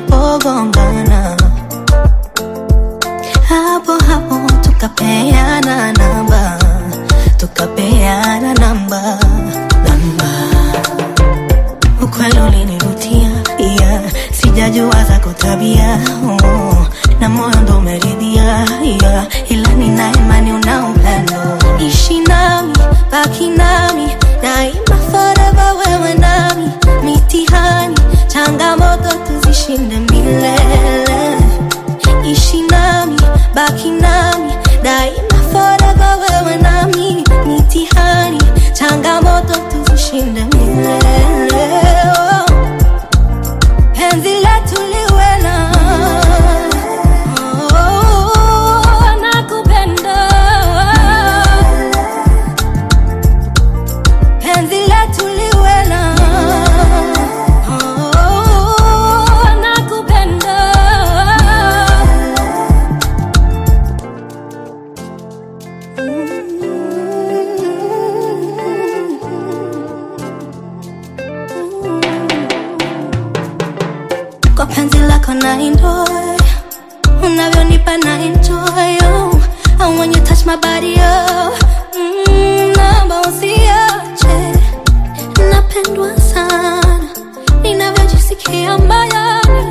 tulipogongana hapo hapo tukapeana namba tukapeana namba namba ukweli ulinivutia yeah. sijajua zako tabia oh. na moyo ndo umeridhia yeah. ila nina imani una upendo ishi nami baki nami daima forever wewe nami mitihani changamoto tuzishinde milele ishi nami baki nami daima forever wewe nami mitihani changamoto tuzishinde milele oh. penzi letu liwe na oh, nakupenda penzi letu liwe na oh, nakupenda kwa penzi lako na enjoy unavyonipa na enjoy oh. And when you touch my body oh. mm, naomba usiache napendwa sana ninavyojisikia moyoni